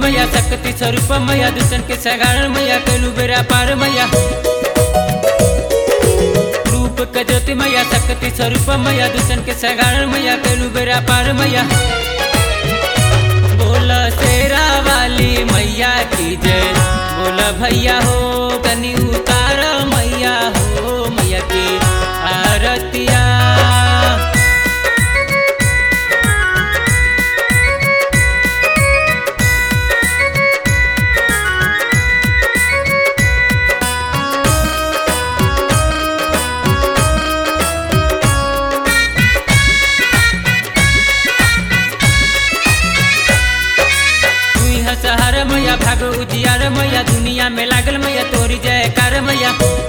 मैया शक्ति स्वरूप मैया दुष्टन के सगारण मैया कैलू बेरा पार मैया रूप के ज्योति मैया शक्ति स्वरूप मैया दुष्टन के सगारण मैया कैलू बेरा पार मैया बोल शेरा वाली मैया की जय बोल भैया हो कनी उतार मैया हो मैया की आरतिया तुई हसहर मैया भाग उजियार मैया दुनिया में लागल मैया तोरी जयकार मैया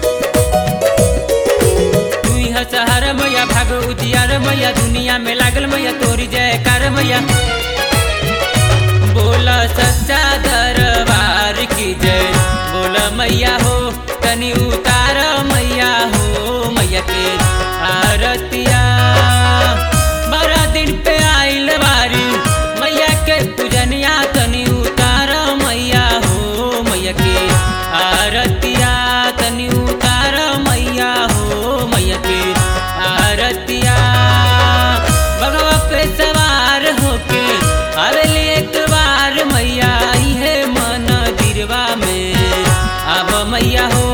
तुई हसहर मैया भाग उजियार मैया दुनिया में लागल मैया तोरी जयकार मैया बोल सच्चा दरबार की जय बोल मैया हो कनी उतार मैया हो मैया के आरतिया बारह दिन पे आइल बारी मैया के पूजनिया तनी उतार मैया हो मैया के आरतिया तनी उतार मैया हो मैया के आरतिया भगवा पे सवार होके आवेली एक बार मैया आई है मन दिरवा में अब मैया हो